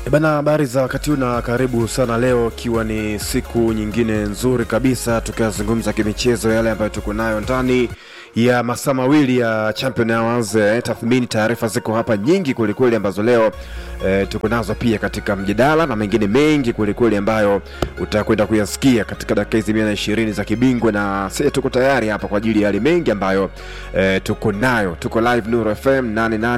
E Bana, habari za wakati huu na karibu sana leo, ikiwa ni siku nyingine nzuri kabisa, tukiyazungumza kimichezo yale ambayo tuko nayo ndani ya masaa mawili ya Champion Hours. Eh, tathmini, taarifa ziko hapa nyingi kwelikweli ambazo leo eh, tuko nazo pia katika mjadala na mengine mengi kwelikweli ambayo utakwenda kuyasikia katika dakika hizi mia na ishirini za kibingwa, na sisi tuko tayari hapa kwa ajili ya yale mengi ambayo eh, tuko nayo. Tuko live Nuru FM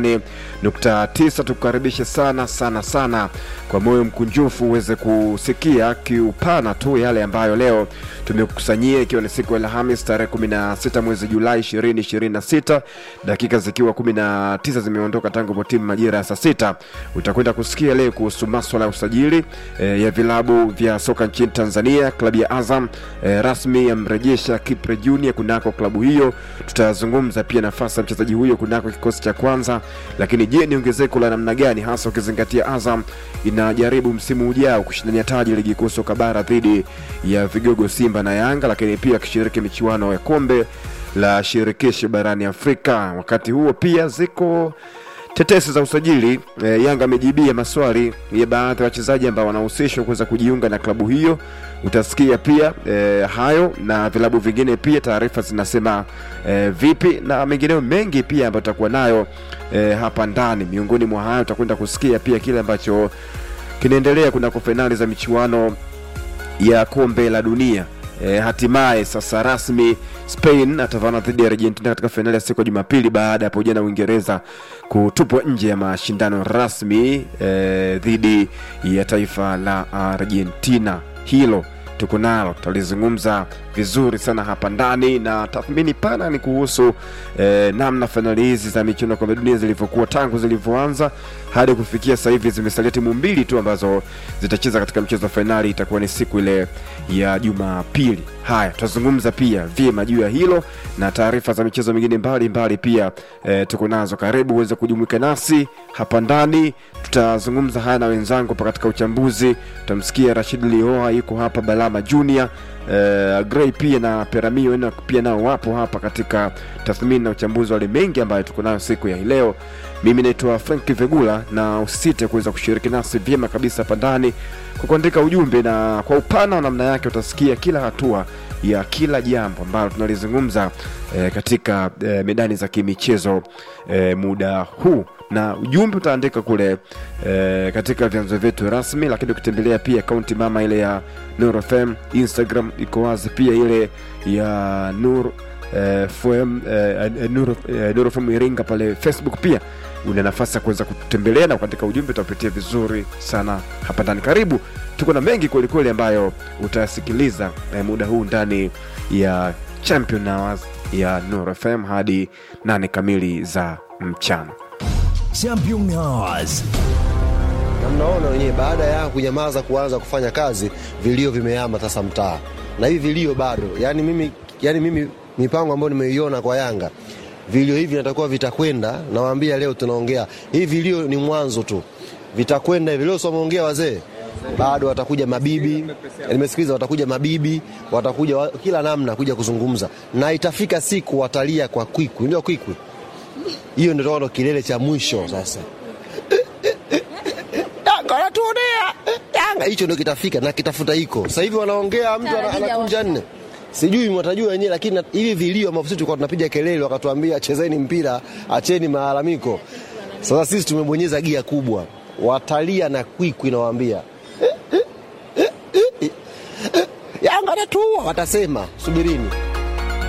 88.9, tukukaribishe sana sana sana kwa moyo mkunjufu uweze kusikia kiupana tu yale ambayo leo tumekukusanyia, ikiwa ni siku ya Alhamis tarehe 16 mwezi Julai 2026, dakika zikiwa 19 zimeondoka tangu potimu majira ya saa sita. Utakwenda kusikia leo kuhusu maswala ya usajili e, ya vilabu vya soka nchini Tanzania. Klabu ya Azam e, rasmi yamrejesha Kipre Junior kunako klabu hiyo. Tutazungumza pia nafasi ya mchezaji huyo kunako kikosi cha kwanza, lakini je, ni ongezeko la namna gani hasa ukizingatia Azam inajaribu msimu ujao kushindania taji ligi kuu soka bara dhidi ya vigogo Simba na Yanga, lakini pia akishiriki michuano ya kombe la shirikisho barani Afrika. Wakati huo pia ziko tetesi za usajili e, Yanga amejibia maswali ya baadhi ya wachezaji ambao wanahusishwa kuweza kujiunga na klabu hiyo. Utasikia pia e, hayo na vilabu vingine pia taarifa zinasema e, vipi na mengineo mengi pia ambayo tutakuwa nayo e, hapa ndani. Miongoni mwa hayo utakwenda kusikia pia kile ambacho kinaendelea kunako fainali za michuano ya kombe la dunia. E, hatimaye sasa rasmi Spain atavana dhidi ya Argentina katika fainali ya siku ya Jumapili baada ya hapo jana Uingereza kutupwa nje ya mashindano rasmi e, dhidi ya taifa la Argentina. Hilo tuko nalo, tutalizungumza vizuri sana hapa ndani, na tathmini pana ni kuhusu eh, namna fainali hizi za michuano ya kombe dunia zilivyokuwa tangu zilivyoanza hadi kufikia sasa hivi. Zimesalia timu mbili tu ambazo zitacheza katika mchezo wa fainali, itakuwa ni siku ile ya Jumapili. Haya, tutazungumza pia vyema juu ya hilo na taarifa za michezo mingine mbalimbali pia eh, tuko nazo. Karibu uweze kujumuika nasi hapa ndani, tutazungumza haya na wenzangu hapa katika uchambuzi. Tutamsikia Rashid Lioa yuko hapa, Balama Junior Uh, Gray pia na Peramio na pia nao wapo hapa katika tathmini na uchambuzi wale mengi ambayo tuko nayo siku ya hii leo. Mimi naitwa Frank Vegula, na usisite kuweza kushiriki nasi vyema kabisa hapa ndani kwa kuandika ujumbe, na kwa upana wa namna yake utasikia kila hatua ya kila jambo ambalo tunalizungumza eh, katika eh, medani za kimichezo eh, muda huu na ujumbe utaandika kule eh, katika vyanzo vyetu rasmi, lakini ukitembelea pia akaunti mama ile ya Nur FM Instagram iko wazi, pia ile ya Nur eh, FM eh, Nur, eh, Nur FM Iringa pale Facebook pia una nafasi ya kuweza kutembelea na kuandika ujumbe, utapitia vizuri sana hapa ndani. Karibu, tuko na mengi kwelikweli ambayo utayasikiliza eh, muda huu ndani ya Champion Hours ya Nur FM hadi nane kamili za mchana. Champion Hours. na mnaona wenyewe, baada ya kunyamaza kuanza kufanya kazi, vilio vimehama sasa mtaa, na hivi vilio bado. Yani mimi, yani mimi mipango ambayo nimeiona kwa Yanga, vilio hivi natakuwa vitakwenda. Nawaambia leo tunaongea hivi, vilio ni mwanzo tu, vitakwenda hivi. Leo si wameongea wazee, bado watakuja mabibi, nimesikiliza, watakuja mabibi, watakuja wa, kila namna kuja kuzungumza, na itafika siku watalia kwa kwikwi, ndio kwikwi hiyo, ndio ndo kilele cha mwisho sasa. Yanga wanatuonea Yanga, hicho ndio kitafika na kitafuta hiko. Sasa hivi wanaongea, mtu ana- anakunja nne, sijui mwatajua wenyewe, lakini na- hivi vilio ambavyo sisi tulikuwa tunapiga kelele, wakatuambia chezeni mpira, acheni malalamiko. Sasa sisi tumebonyeza gia kubwa, watalia na kwikwi, nawaambia Yanga anatuua, watasema subirini.